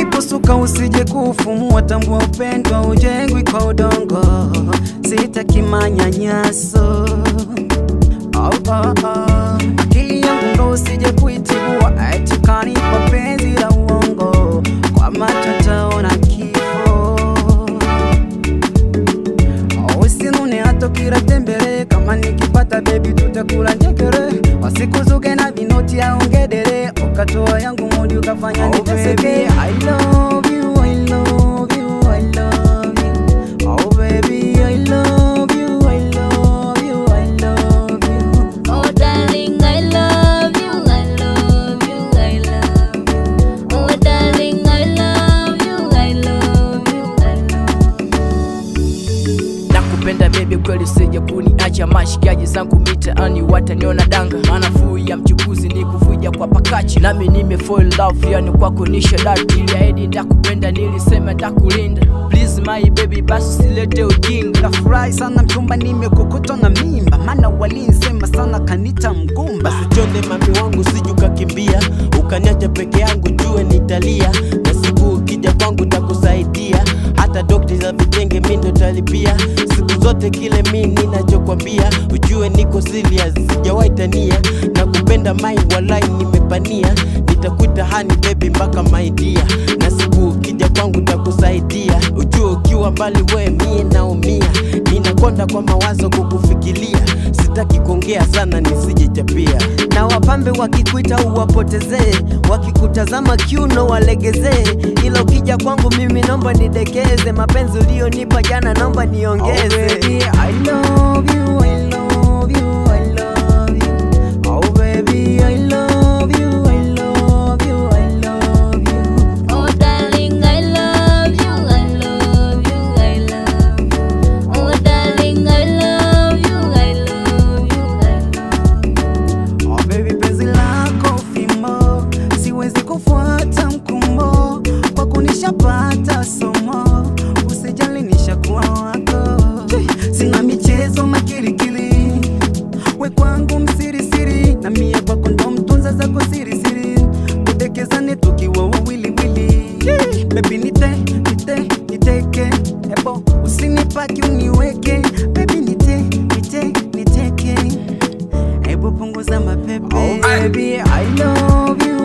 uliposuka usije kufumua, tambua upendo ujengwi kwa udongo, sitaki manyanyaso oh, oh, oh. Akili yangu ndo usije kuitibua, eti kanipa penzi la uongo, kwa macho taona kifo usinune hata kiratembere kama nikipata bebi tutakula njegere wasikuzuge na vinoti aongedere ukatoa yangu mudi ukafanya niteseke I love you, I love you, I love you. Oh baby, I love you, I love you, I love you. Oh darling, I love you, I love you, I love you. Oh darling, I love you, I love you, I love you. nakupenda bebi kweli sije kuniacha mashikaji zangu mitaani wataniona danga maana fuu ya mchukuzi ni kuvuja kwa pakachi nami nime fall in love yani kwako ni shadati iliahidi ndakupenda nilisema ndakulinda please my baby basi silete ujinga Nafurahi sana mchumba, nimekokotwa na mimba, maana walinsema sana kanita mgumba. basi chonde mami wangu sijukakimbia ukaniacha peke yangu jue nitalia na siku ukija kwangu takusaidia hata dokti za vitenge mi ndo talipia siku zote kile mi ninachokwambia ujue niko serious sijawahi tania na kupenda mai walai nimepania nitakuita hani bebi mpaka maidia na siku ukija kwangu takusaidia ujue ukiwa mbali we mie naumia ninakonda kwa mawazo kukufikiria sitaki kuongea sana nisije chapia na wapambe wakikuita uwapotezee, wakikutazama kiuno walegezee, ila ukija kwangu mimi naomba nidekeze, mapenzi ulionipa jana naomba niongeze. Oh baby, I love you, I love you, I love you. Oh baby, I love you, I love you, I love you. Oh darling, I love you, I love you, I love you. Oh darling, I love you, I love you, I love you. Oh baby, penzi lako fimo, siwezi kufuata mkumbo, kwa kunishapata somo, usijali nishakuwa wako. Sina michezo makirikiri, we kwangu msirisiri, na mie kwako ndo mtunza zako sirisiri, tudekezane tukiwa wawiliwili. Baby nite, nite, niteke, ebo usinipaki uniweke, baby nite, nite, niteke Hebu punguza mapepe. Oh baby, I love you,